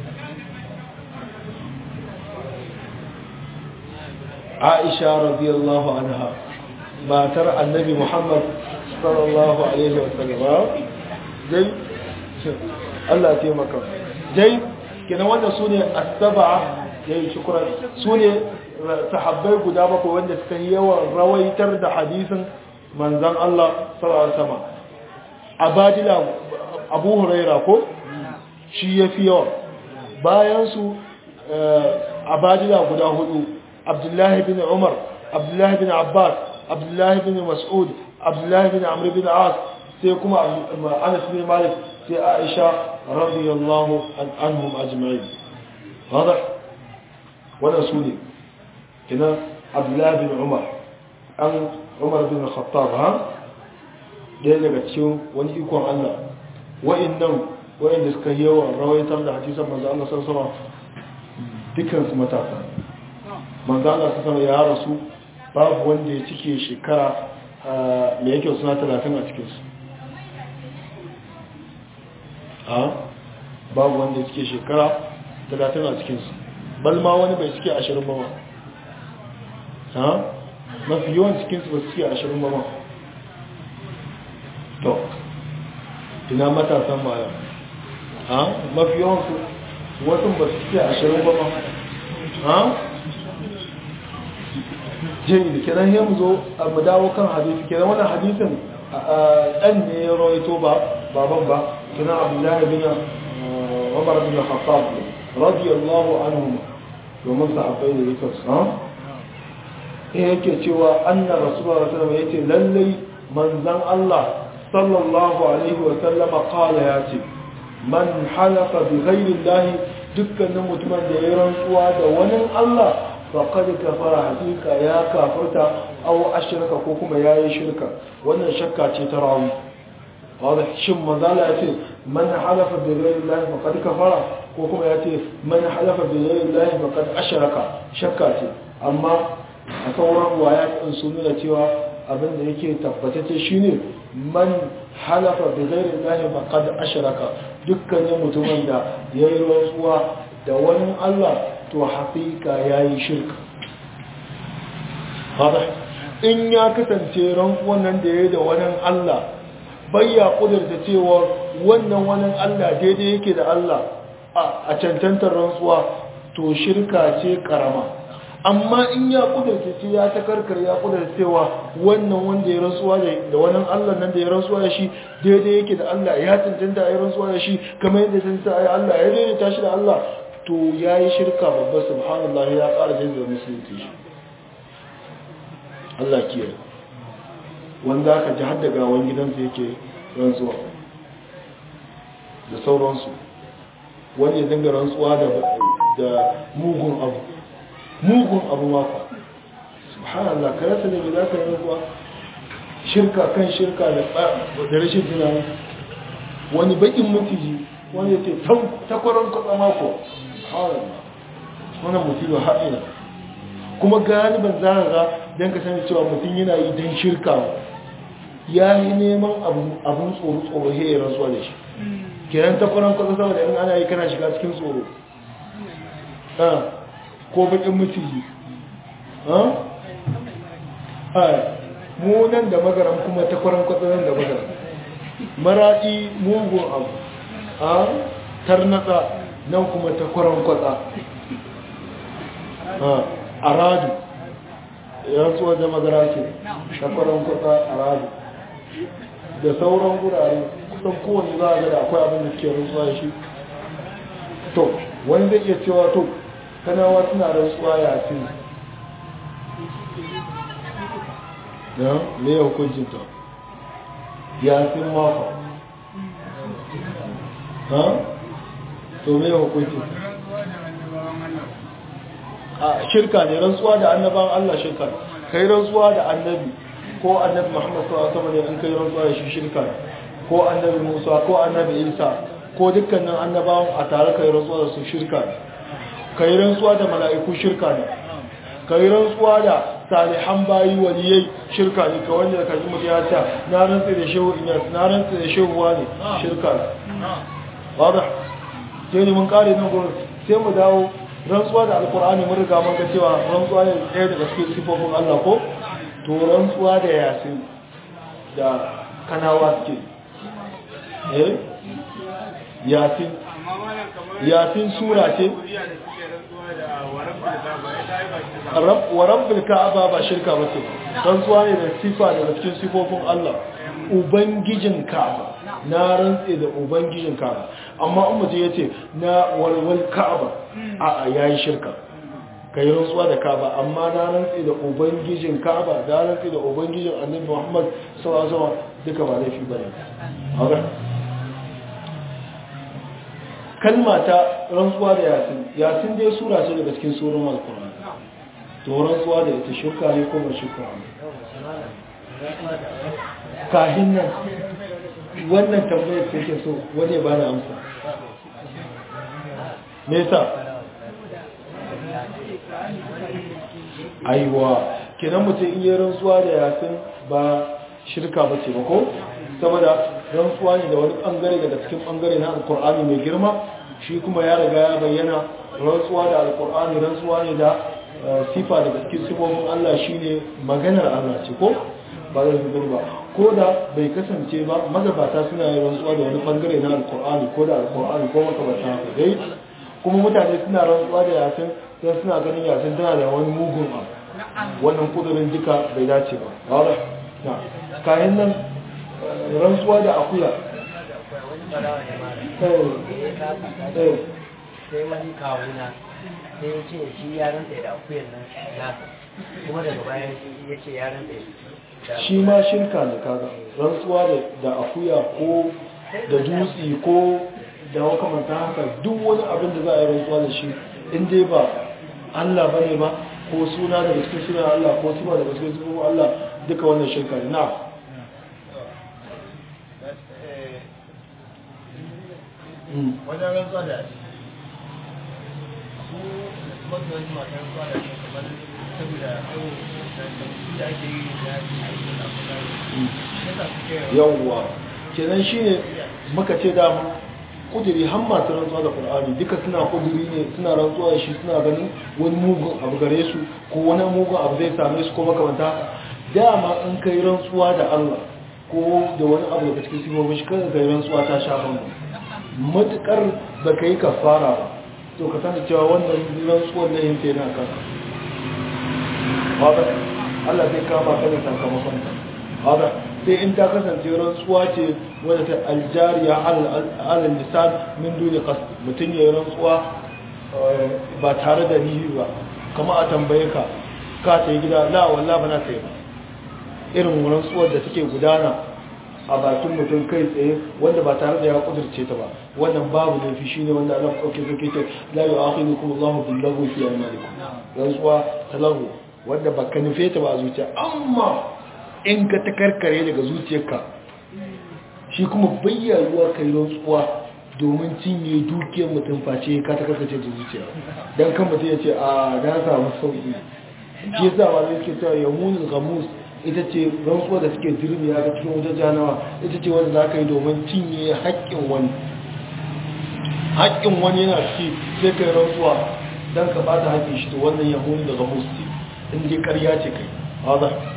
aisha radiyallahu anha matar annabi muhammad sallallahu alaihi wasallam zai Allah ya taimaka zai kenan wanda su ne asaba ya yi shukura su ne sahabbai guda bakwai wanda suka yi yawan rawaitar da hadisin manzan Allah sallallahu alaihi wasallam abadila abu huraira ko shi ya fi yawa bayansu abadila guda hudu abdullahi bin umar abdullahi bin abbas abdullahi bin mas'ud abdullahi bin amr bin as sai kuma anas bin malik sai aisha radiyallahu anhum ajma'in واضح ولا سوني هنا عبد الله بن عمر أن عمر بن الخطاب ها ɗaya daga cikin wani ikon Allah wa'annan wa'anda suka yi yawan rawaitar da hadisan manzo Allah sallallahu alaihi dukkan su matasa manzo Allah sallallahu ya rasu babu wanda ya cike shekara me yake suna 30 a cikin su a babu wanda ya cike shekara 30 a cikin su bal ma wani bai cike 20 ba ma ha mafi yawan cikin su ba su cike 20 ba ma to ina matasan baya ha mafi yawansu wasu ba su ce ashirin ba ma ha jini da kiran yin zo a mu dawo kan hadisi kiran wannan hadisin ɗan ne ya rawaito ba baban ba kiran abdullahi bin umar bin khattab radiyallahu anhu domin sahabbai da yake su ha yake cewa anna rasulullah sallallahu alaihi wasallam yace lallai manzon Allah sallallahu alaihi wasallam qala yace man halafa bi ghairi Allah dukkanin mutumin da ya rantsuwa da wani Allah faqad kafara hakika ya kafirta aw ashraka ko kuma yayi shirka wannan shakka ce ta rawi wanda shin manzala yace man halafa bi ghairi Allah faqad kafara ko kuma yace man halafa bi ghairi Allah faqad ashraka shakka ce amma a sauran waya din sun nuna cewa abin da yake tabbatacce shine man halafa bi ghairi Allah faqad ashraka dukkanin mutumin da yayi rantsuwa da wani Allah to haƙiƙa yayi shirka hada in ya kasance rantsuwan nan da yayi da wani Allah bayya kudurta cewa wannan wani Allah daidai yake da Allah a cancantar rantsuwa to shirka ce karama amma in ya kudurta ce ya ta karkar ya kudurta cewa wannan wanda ya rantsuwa da wannan Allah nan da ya rantsuwa da shi daidai yake da Allah ya cancanta a yi rantsuwa da shi kamar yadda cancanta a yi Allah ya daidaita shi da Allah to ya yi shirka babba subhanallah ya ƙara jin da musulunci shi Allah kiyaye wanda aka ji har da gawan gidansa yake rantsuwa da sauransu wani ya dinga rantsuwa da mugun abu mugun abu maka subhanallah ka rasa da za ka yi kuwa shirka kan shirka da rashin tunani wani bakin mutiji wani ya ce takwaron kwatsa mako subhanallah wannan mutum haɗina kuma galiban za ga don ka sani cewa mutum yana yi don shirka ya yi neman abin tsoro-tsoro ya rantsuwa da shi kenan takwaron kwatsa saboda in ana yi kana shiga cikin tsoro ko bakin mutiji mu nan da magaran kuma ta kwaran kwatsa nan da magaran maraɗi mugun abu a tarnatsa nan kuma ta kwaran kwatsa a radu rantsuwa da magara ce ta kwaran kwatsa a radu da sauran gurare kusan kowane za a ga da akwai abin da ke rantsuwa da shi to wani zai iya cewa to kanawa suna rantsuwa ya fi na me ya hukuncin ta ya fi maka ha to me ya hukuncin a shirka ne rantsuwa da annaban Allah shirka kai rantsuwa da annabi ko annabi Muhammad sallallahu alaihi wasallam in kai rantsuwa da shi shirka ko annabi Musa ko annabi Isa ko dukkanin annabawan a tare kai rantsuwa da su shirka ne kai rantsuwa da mala'iku shirka ne kai rantsuwa da salihan bayi waliyai shirka ne ka wanda ka ji mutu ya ta na rantsi da shehu inyas na rantsi da shehu wani shirka ne wadda sai ne mun kare nan gurin sai mu dawo rantsuwa da alkur'ani mun riga mun ga cewa rantsuwa ne ɗaya daga cikin sifofin Allah ko to rantsuwa da yasin da kanawa suke eh yasin yasin sura ce wa rabbil ka'aba ba shirka ba ce rantsuwa ne da sifa daga cikin sifofin Allah ubangijin ka'aba na rantse da ubangijin ka'aba amma in mutum yace na walwal ka'aba a a yayi shirka kai rantsuwa da ka'aba amma na rantse da ubangijin ka'aba da rantse da ubangijin annabi Muhammad sallallahu alaihi wasallam duka ba laifi bane haka kalma ta rantsuwa da yasin yasin dai sura ce daga cikin surun alkur'ani to rantsuwa da ita shirka ne ko ba shirka ne kahin nan wannan tambayar da ke so wani ba na amsa me yasa aiwa kenan mutum in yi rantsuwa da yasin ba shirka ba ce ba ko saboda rantsuwa ne da wani bangare daga cikin bangare na alkur'ani mai girma shi kuma ya riga ya bayyana rantsuwa da alkur'ani rantsuwa ne da sifa daga cikin sifofin Allah shine maganar Allah ce ko ba da zubar ba ko da bai kasance ba magabata suna yin rantsuwa da wani bangare na alkur'ani ko da alkur'ani ko makamata haka dai kuma mutane suna rantsuwa da yasin sai suna ganin yasin tana da wani mugun abu wannan kudurin duka bai dace ba na kayan nan rantsuwa da akuya sai wani kawuna sai ya ce shi ya rantsa da akuyan nan nasa kuma daga bayan ya ce ya rantsa shi ma shirka ne kaga rantsuwa da akuya ko da dutse ko da makamantan haka duk wani abin da za a yi rantsuwa da shi in dai ba Allah bane ba ko suna daga cikin suna Allah ko suna daga cikin suna Allah duka wannan shirka ne na wajen rantsuwa da su mazuwanci masu rantsuwa da shi kamar saboda yau da ake yi da ake yawwa kenan shi ne muka ce da kudiri har masu rantsuwa da ƙul'ani duka suna kudiri ne suna rantsuwa da shi suna ganin wani mugun abu gare su ko wani mugun abu zai same su ko makamanta dama in kai rantsuwa da Allah ko da wani abu daga cikin sifofin shi kada kai rantsuwa ta sha bambam matukar da ka yi kafara ba to ka sani cewa wannan rantsuwar na yin tena kan haɗa Allah zai kama ka da sakamakon ta haɗa sai in ta kasance rantsuwa ce wadda ta aljariya alal lisan min duni qasd mutum ya rantsuwa ba tare da nihi ba kama a tambaye ka ka ta yi gida la wallahi ba na ta yi ba irin rantsuwar da take gudana a bakin mutum kai tsaye wanda ba tare da ya kudurce ta ba wannan babu laifi shine wanda Allah dauke zake ce la yu'akhidukum Allahu bil lagwi fi aymanikum rantsuwa ta lahu wanda baka nufe ta ba a zuciya amma in ka ta karkare daga zuciyarka shi kuma bayyayuwa kai rantsuwa domin cinye dukiyar mutum face ka ta karkace da zuciya dan kan mutum ya ce a na samu sauki shi yasa ma zai ke cewa yamunul ghamus ita ce rantsuwa da suke dirmiya ga cikin wajen janawa ita ce wanda za ka yi domin cinye haƙƙin wani haƙƙin wani yana ciki sai ka yi rantsuwa don ka bata haƙƙin shi to wannan yahuni daga musti in dai ƙarya ce kai haza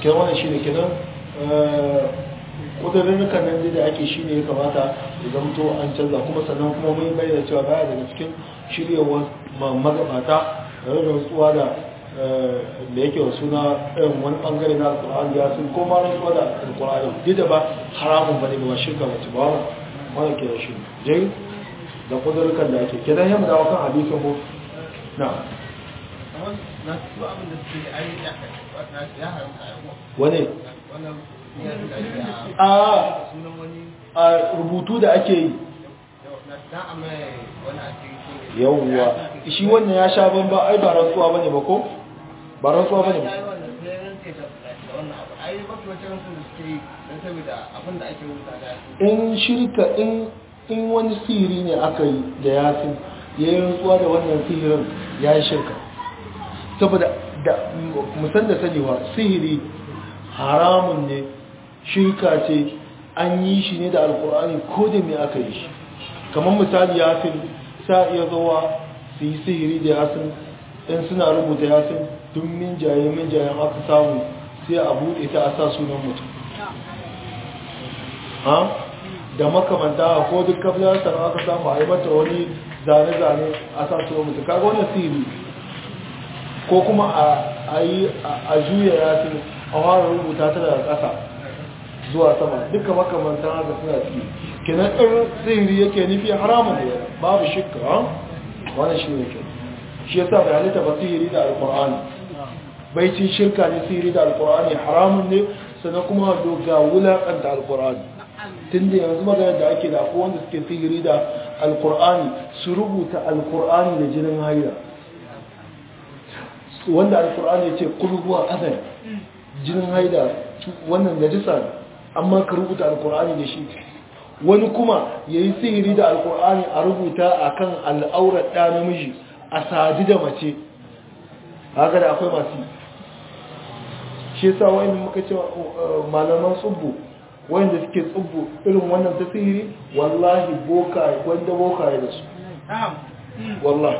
kenan wannan shine kenan kudurrukan nan da ake shine ya kamata ya zamto an canza kuma sannan kuma mun bayyana cewa baya daga cikin shiryewar magabata da rantsuwa da da yake wa suna irin wani bangare na alkur'ani ya sun koma rantsuwa da alkur'ani duk da ba haramun bane ba shirka ba ba wani ke da shi jai da kudurrukan da ake kenan yamma da wakan hadisin mu na na su abin da suke ai ya haramta ya wane wannan ya da ake a a sunan wani a rubutu da ake yi na dan amma wani a cikin yawwa shi wannan ya sha ban ba ai ba rantsuwa bane ba ko ba rantsuwa bane ba ya yi wannan sai rantse da da wannan abu ai mafi wacce rantse da suke yi don saboda abin da ake rubuta da in shirka in in wani sihiri ne aka yi da yasin ya yi rantsuwa da wannan sihirin ya yi shirka saboda da musan da sanewa sihiri haramun ne shirka ce an yi shi ne da alkur'ani ko da me aka yi shi kamar misali yasin sa iya zuwa su yi sihiri da yasin in suna rubuta yasin tun min jaye min jayen aka samu sai a buɗe ta a sa sunan mutum ha da makamanta ko duk kafilarsa aka samu a yi mata wani zane-zane a sa sunan mutum kaga wani sihiri ko kuma a yi a juya yasin a fara rubuta ta daga ƙasa zuwa sama duka makamantan haka suna ciki kenan ɗin sihiri yake nufi haramun da babu shikka wani shi ne ke shi yasa bai halitta ba sihiri da alkur'ani baicin shirka ne sihiri da alkur'ani haramun ne sannan kuma ga wulaƙanta alkur'ani tun da yanzu magana da ake da akwai wanda suke sihiri da alkur'ani su rubuta alkur'ani da jinin haila wanda alkur'ani ya ce kulhuwa azan jinin haila wannan najisa ne amma ka rubuta alkur'ani da shi wani kuma ya yi sihiri da alkur'ani a rubuta a kan al'aurar ɗa namiji a sadi da mace haka da akwai masu shi sa wa'in muka ce malaman tsubbu wanda suke tsubbu irin wannan ta sihiri wallahi boka wanda boka ya da su wallahi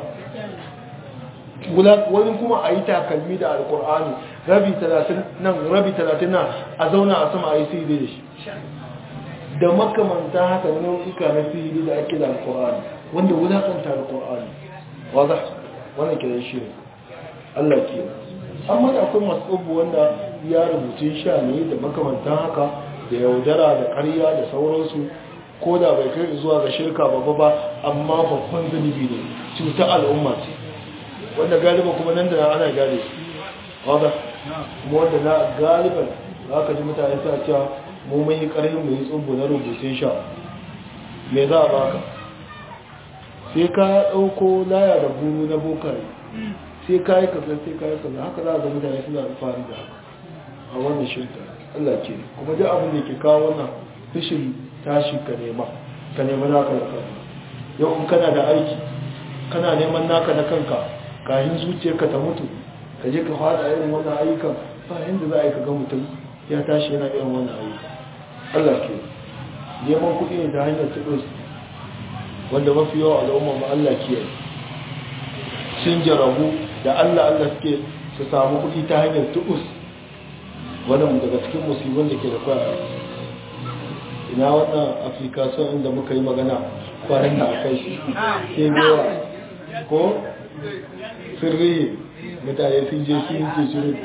wani kuma a yi takalmi da alkur'ani rabi talatin nan rabi talatin nan a zauna a sama a yi sihiri da shi da makamanta haka nau'ika na sihiri da ake da alkur'ani wanda wulakanta alkur'ani wadda wannan kiran shi ne allah ke amma da akwai masu tsubu wanda ya rubutun sha ne da makamantan haka da yaudara da karya da sauransu ko da bai kai zuwa ga shirka babba ba amma babban zunubi ne cuta al'umma ce wanda galiba kuma nan da ana gane wadda kuma wanda na galiban za ka ji mutane suna cewa mu mun yi ƙarfin mu yi tsumbu na rubutun sha me za a baka sai ka ɗauko laya da buru na bokare sai ka yi kaza sai ka yi kaza haka za a ga mutane suna alfahari da haka a wannan shirka Allah ke kuma duk abin da ke kawo wannan fishin tashi ka nema ka nema naka da kanka yau in kana da aiki kana neman naka na kanka kayan zuciyarka ta mutu ka je ka fada irin wannan ayyukan ba yanda za a yi ka ga mutum ya tashi yana irin wannan ayyukan Allah ke neman kuɗi ne ta hanyar tudus wanda mafi yawa al'umma ma Allah ke yi sun jarabu da Allah Allah suke su samu kuɗi ta hanyar tudus wannan daga cikin musulman da ke da kwaya ina wannan application inda muka yi magana kwanan da aka yi ke yawa ko sirri mutane sun je sun yi shirin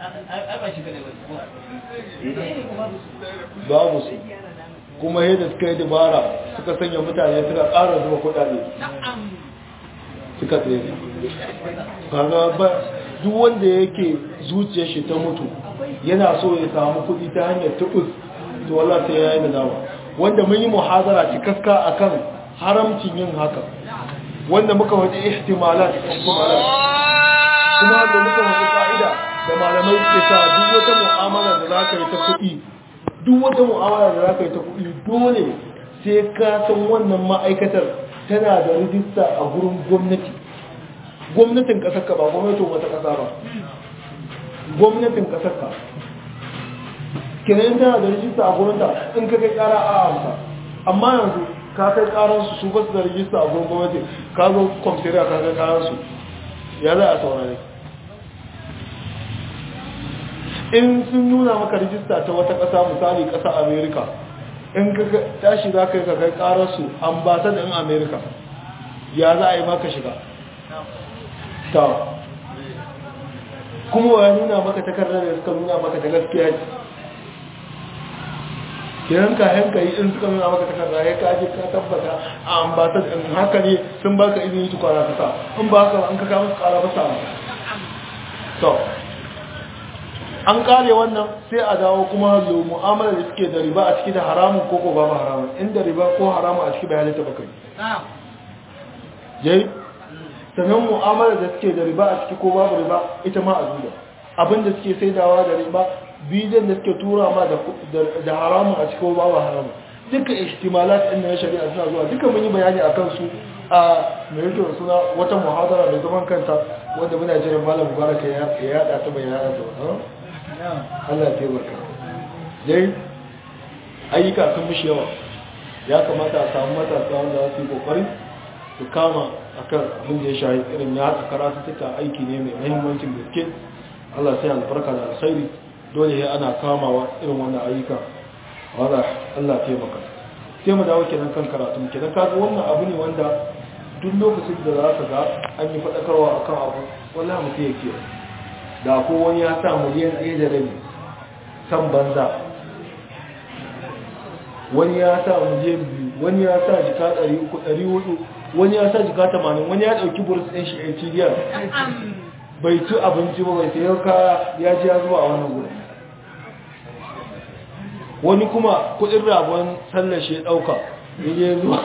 babu su kuma yadda suka yi dabara suka sanya mutane suka ƙara zuwa kudade suka tsaye kaga ba duk wanda yake zuciyar shi ta mutu yana so ya samu kudi ta hanyar tubus to wala sai ya yi nadama wanda mun yi muhazara cikaska akan haramcin yin haka wanda muka waje ihtimalat ihtimalat kuma da muka waje ka'ida da malamai ke sa duk wata mu'amala da za ka yi ta kuɗi duk wata mu'amala da za ka yi ta kuɗi dole sai ka san wannan ma'aikatar tana da rijista a gurin gwamnati gwamnatin ƙasar ka ba gwamnatin wata ƙasa ba gwamnatin ƙasar ka kenan tana da rijista a gurin ta in ka kai ƙara a amsa amma yanzu ka kai ƙaransu su ba su da rijista a gurin gwamnati ka zo kwamfiriya ka kai ƙaransu ya za a saurare in sun nuna maka rijista ta wata ƙasa misali ƙasa amerika in ka tashi za ka yi ka kai ƙararsu ambasadin in amerika ya za a yi maka shiga ta kuma ya nuna maka takardar da suka nuna maka ta gaskiya ce kiran ka hanka yi in suka nuna maka takardar ya kaji ka tabbata a ambasad in haka ne sun baka izini su kwana kasa in ba haka an ka kama su kara fasa to an kare wannan sai a dawo kuma zo mu'amala da suke da riba a ciki da haramun ko ko babu haramun inda riba ko haramun a ciki bai halitta baka yayi sannan mu'amala da suke da riba a ciki ko babu riba ita ma a duba abinda suke saidawa da riba bidiyon da suke tura ma da haramun a ciki ko babu haramun duka ihtimalat ɗin na shari'a suna zuwa duka mun yi bayani akan su a mai yake suna wata muhadara da zaman kanta wanda muna jiran malam mubaraka ya yada ta bai yada ta ba Allah ya taimaka dai ayyuka sun mishi yawa ya kamata a samu matasa wanda za su yi kokari su kama akan abin da ya shahi irin ya haka karatu suka aiki ne mai mahimmancin gaske Allah sai albarka da alkhairi dole ya ana kamawa irin wannan ayyuka wanda Allah ya taimaka sai mu dawo kenan kan karatu kenan kaga wannan abu ne wanda duk lokacin da za ka ga an yi faɗakarwa akan abu wallahi mutum ya kiyaye da ko wani ya sa miliyan ɗaya da rabi san banza wani ya sa miliyan biyu wani ya sa jika ɗari uku ɗari hudu wani ya sa jika tamanin wani ya ɗauki burus ɗin shi atdr bai ci abinci ba bai sayar kaya ya ji ya zuwa a wannan gudu wani kuma kudin rabon sallar shi ya ɗauka ya je zuwa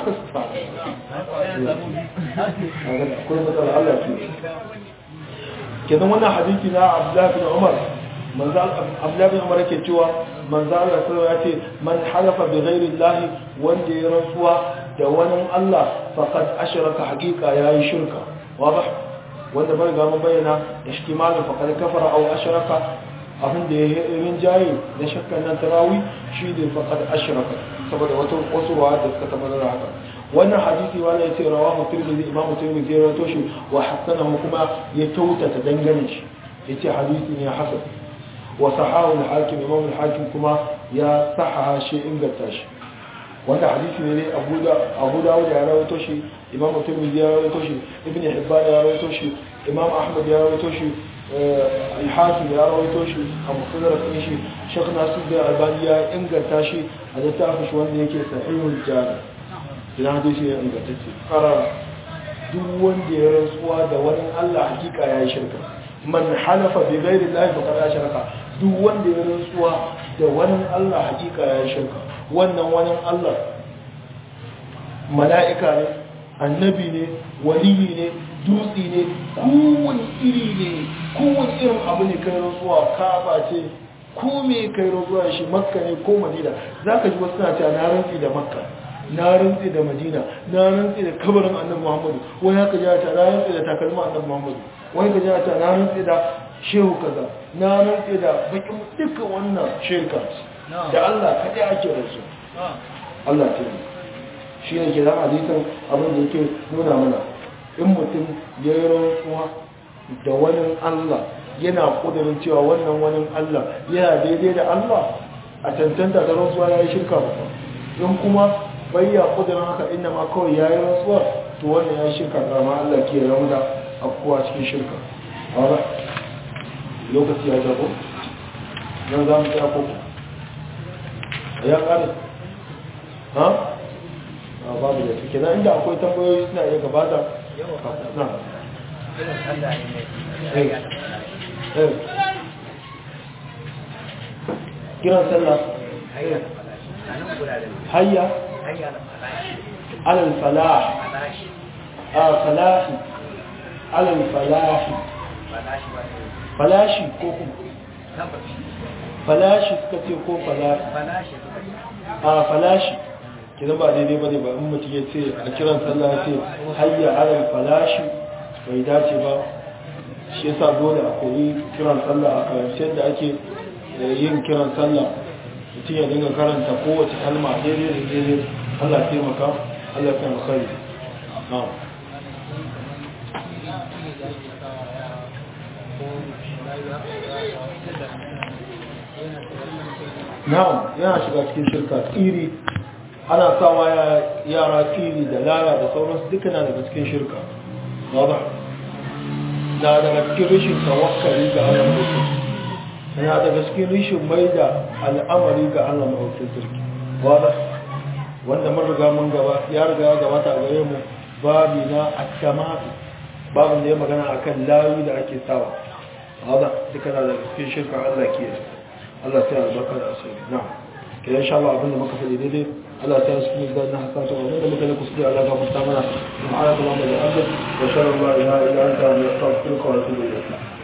kenan wannan hadisi na abdullahi bin umar manzo abdullahi bin umar yake cewa manzo Allah sallallahu ya ce man halafa bi ghairi Allah wanda ya rantsuwa da wani Allah faqad ashraka haqiqa yayi shirka wadah wanda bai ga mun bayyana ihtimalan faqad kafara aw ashraka abin da ya yi jayi da shakkan nan tarawi shi ne faqad ashraka saboda wato wasu wa da suka tabbatar da haka wannan hadisi wani ya ce rawahu tirmidhi imamu tirmidhi ya rawaito shi wa hasanahu kuma ya tautata dangane shi yace hadisi ne hasan wa sahahu al-hakim imamu al-hakim kuma ya sahaha shi inganta shi wanda hadisi ne abu da abu dawud ya rawaito shi imamu tirmidhi ya rawaito shi ibn hibban ya rawaito shi imam ahmad ya rawaito shi al-hakim ya rawaito shi a musullar ɗin shi shek nasu da albani ya inganta shi a littafin shi wanda yake sahihul jami idan hadisi ya ingantacce ƙarar duk wanda ya rantsuwa da wani allah hakika ya yi shirka man halafa bi ghairi llahi faqad ashraka duk wanda ya rantsuwa da wani allah hakika ya yi shirka wannan wani allah mala'ika ne annabi ne waliyi ne dutse ne kowane iri ne kowane irin abu ne kai rantsuwa kaba ce ko me kai rantsuwa shi makka ne ko madina za ka ji wasu na cewa na rantsi da makka na rantsi da madina na rantsi da kabarin annabi muhammadu wani haka ji ta na rantsi da takalma annabi muhammadu wani ka ji ta na rantsi da shehu kaza na rantsi da bakin duka wannan shirka da allah kaɗai ake rasu allah ce shi ne ke zama hadisan abin da yake nuna mana in mutum ya yi rantsuwa da wani Allah yana kudurin cewa wannan wani Allah yana daidai da Allah a cancanta da rantsuwa ya yi shirka ba in kuma bai ya kudurin haka inda ma kawai ya yi rantsuwa to wannan ya yi shirka kama Allah ke ramu da afkuwa cikin shirka ba lokaci ya jago don za mu tsaya koko ya kare ha babu da suke na inda akwai tambayoyi suna iya gabata na kiran sallah hayya alal falah a falahi alal falahi falashi ko kuma falashi suka ce ko falashi a falashi kina ba daidai ba ne ba in mutum ya ce a kiran sallah ya ce hayya alal falashi bai dace ba shi yasa dole a koyi kiran sallah a karshen da ake yin kiran sallah mutum ya dinga karanta kowace kalma daidai da daidai Allah ya taimaka Allah ya taimaka kari na'am na'am yana shiga cikin shirka tsiri ana sawa yara tsiri da laya da sauransu duka na daga cikin shirka wadda na daga cikin rashin tawakkali ga Allah mutum na daga cikin rashin mai da al'amari ga Allah mutum sarki wadda wanda mun riga mun gaba ya riga ya gabata a gare mu babi na at-tamatu babin da ya magana akan layu da ake sawa wadda duka na daga cikin shirka Allah ke Allah sai albarka da asiri na'am ke insha Allah abinda muka faɗi daidai Allah ta yasu ne zan hasa ta wani da muka yi kuskure Allah ga fusta mana subhanallahi wa bihamdihi wa sallallahu alaihi wa sallam wa astaghfiruka wa atubu ilayk